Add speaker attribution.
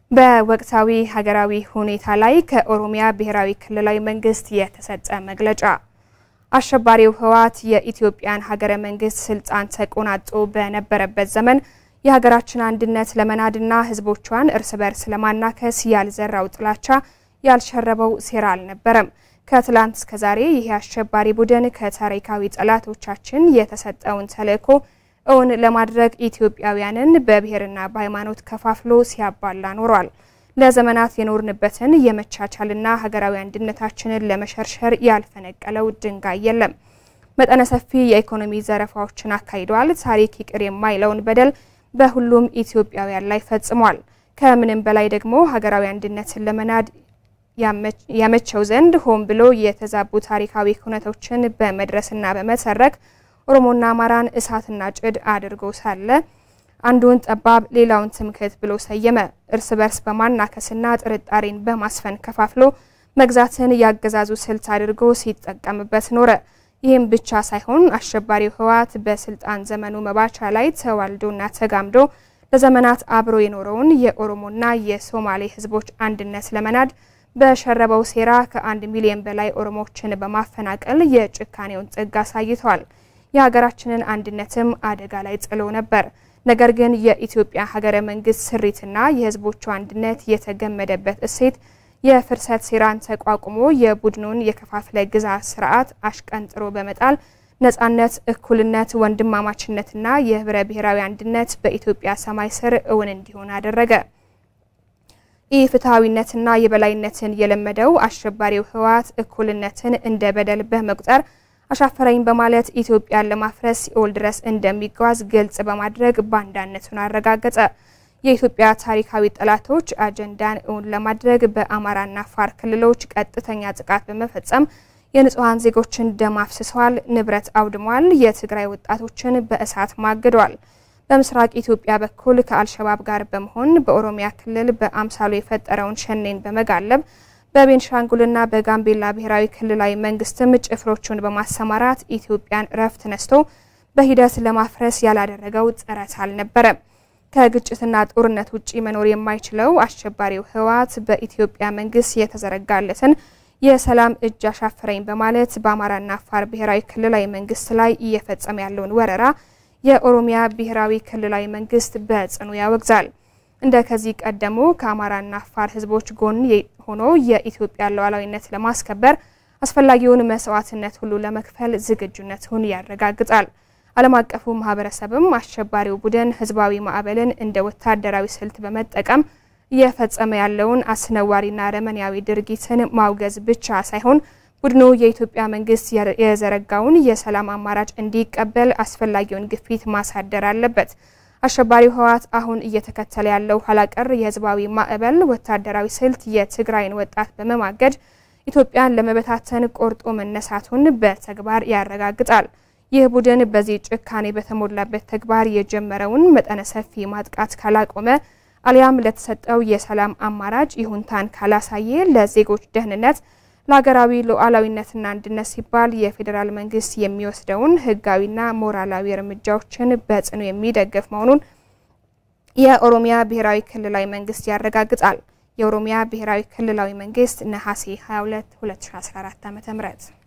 Speaker 1: በወቅታዊ ሀገራዊ ሁኔታ ላይ ከኦሮሚያ ብሔራዊ ክልላዊ መንግስት የተሰጠ መግለጫ። አሸባሪው ህወሓት የኢትዮጵያን ሀገረ መንግስት ስልጣን ተቆናጦ በነበረበት ዘመን የሀገራችን አንድነት ለመናድና ህዝቦቿን እርስ በርስ ለማናከስ ያልዘራው ጥላቻ ያልሸረበው ሴራ አልነበረም። ከትላንት እስከ ዛሬ ይህ አሸባሪ ቡድን ከታሪካዊ ጠላቶቻችን የተሰጠውን ተልዕኮ እውን ለማድረግ ኢትዮጵያውያንን በብሔርና በሃይማኖት ከፋፍሎ ሲያባላ ኖሯል። ለዘመናት የኖርንበትን የመቻቻልና ሀገራዊ አንድነታችንን ለመሸርሸር ያልፈነቀለው ድንጋይ የለም። መጠነ ሰፊ የኢኮኖሚ ዘረፋዎችን አካሂደዋል። ታሪክ ይቅር የማይለውን በደል በሁሉም ኢትዮጵያውያን ላይ ፈጽሟል። ከምንም በላይ ደግሞ ሀገራዊ አንድነትን ለመናድ ያመቸው ዘንድ ሆን ብሎ የተዛቡ ታሪካዊ ኩነቶችን በመድረስና በመተረክ ኦሮሞና አማራን እሳትና ጭድ አድርጎ ሳለ አንዱን ጠባብ ሌላውን ትምክህት ብሎ ሰየመ። እርስ በርስ በማናከስና ጥርጣሬን በማስፈን ከፋፍሎ መግዛትን ያገዛዙ ስልት አድርጎ ሲጠቀምበት ኖረ። ይህም ብቻ ሳይሆን አሸባሪው ህወሓት በስልጣን ዘመኑ መባቻ ላይ ተዋልዶና ተጋምዶ ለዘመናት አብሮ የኖረውን የኦሮሞና የሶማሌ ህዝቦች አንድነት ለመናድ በሸረበው ሴራ ከአንድ ሚሊዮን በላይ ኦሮሞዎችን በማፈናቀል የጭካኔውን ጥግ አሳይተዋል። የሀገራችንን አንድነትም አደጋ ላይ ጥሎ ነበር። ነገር ግን የኢትዮጵያ ሀገረ መንግስት ስሪትና የህዝቦቿ አንድነት የተገመደበት እሴት የፍርሰት ሴራን ተቋቁሞ የቡድኑን የከፋፍለ ግዛት ስርዓት አሽቀንጥሮ በመጣል ነጻነት፣ እኩልነት፣ ወንድማማችነትና የህብረ ብሔራዊ አንድነት በኢትዮጵያ ሰማይ ስር እውን እንዲሆን አደረገ። ይህ ፍትሐዊነትና የበላይነትን የለመደው አሸባሪው ህወሓት እኩልነትን እንደ በደል በመቁጠር አሻፈረኝ በማለት ኢትዮጵያን ለማፍረስ ሲኦል ድረስ እንደሚጓዝ ግልጽ በማድረግ ባንዳነቱን አረጋገጠ። የኢትዮጵያ ታሪካዊ ጠላቶች አጀንዳን እውን ለማድረግ በአማራና አፋር ክልሎች ቀጥተኛ ጥቃት በመፈጸም የንጹሐን ዜጎችን ደም አፍስሰዋል፣ ንብረት አውድሟል፣ የትግራይ ወጣቶችን በእሳት ማግደዋል። በምስራቅ ኢትዮጵያ በኩል ከአልሸባብ ጋር በመሆን በኦሮሚያ ክልል በአምሳሉ የፈጠረውን ሸኔን በመጋለብ በቤንሻንጉልና በጋምቤላ ብሔራዊ ክልላዊ መንግስትም ጭፍሮቹን በማሰማራት ኢትዮጵያን እረፍት ነስቶ በሂደት ለማፍረስ ያላደረገው ጥረት አልነበረም። ከግጭትና ጦርነት ውጪ መኖር የማይችለው አሸባሪው ህወሓት በኢትዮጵያ መንግስት የተዘረጋለትን የሰላም እጅ አሻፈረኝ በማለት በአማራና አፋር ብሔራዊ ክልላዊ መንግስት ላይ እየፈጸመ ያለውን ወረራ የኦሮሚያ ብሔራዊ ክልላዊ መንግስት በጽኑ ያወግዛል። እንደ ከዚህ ቀደሙ ከአማራና አፋር ህዝቦች ጎን ሆኖ የኢትዮጵያን ሉዓላዊነት ለማስከበር አስፈላጊውን መስዋዕትነት ሁሉ ለመክፈል ዝግጁነቱን ያረጋግጣል። ዓለም አቀፉ ማህበረሰብም አሸባሪው ቡድን ህዝባዊ ማዕበልን እንደ ወታደራዊ ስልት በመጠቀም እየፈጸመ ያለውን አስነዋሪና አረመኔያዊ ድርጊትን ማውገዝ ብቻ ሳይሆን ቡድኑ የኢትዮጵያ መንግስት የዘረጋውን የሰላም አማራጭ እንዲቀበል አስፈላጊውን ግፊት ማሳደር አለበት። አሸባሪው ህወሓት አሁን እየተከተለ ያለው ኋላቀር የህዝባዊ ማዕበል ወታደራዊ ስልት የትግራይን ወጣት በመማገድ ኢትዮጵያን ለመበታተን ቆርጦ መነሳቱን በተግባር ያረጋግጣል። ይህ ቡድን በዚህ ጭካኔ በተሞላበት ተግባር የጀመረውን መጠነ ሰፊ ማጥቃት ካላቆመ አሊያም ለተሰጠው የሰላም አማራጭ ይሁንታን ካላሳየ ለዜጎች ደህንነት ለሀገራዊ ሉዓላዊነትና አንድነት ሲባል የፌዴራል መንግስት የሚወስደውን ህጋዊና ሞራላዊ እርምጃዎችን በጽኑ የሚደግፍ መሆኑን የኦሮሚያ ብሔራዊ ክልላዊ መንግስት ያረጋግጣል። የኦሮሚያ ብሔራዊ ክልላዊ መንግስት ነሐሴ 22 2014 ዓ.ም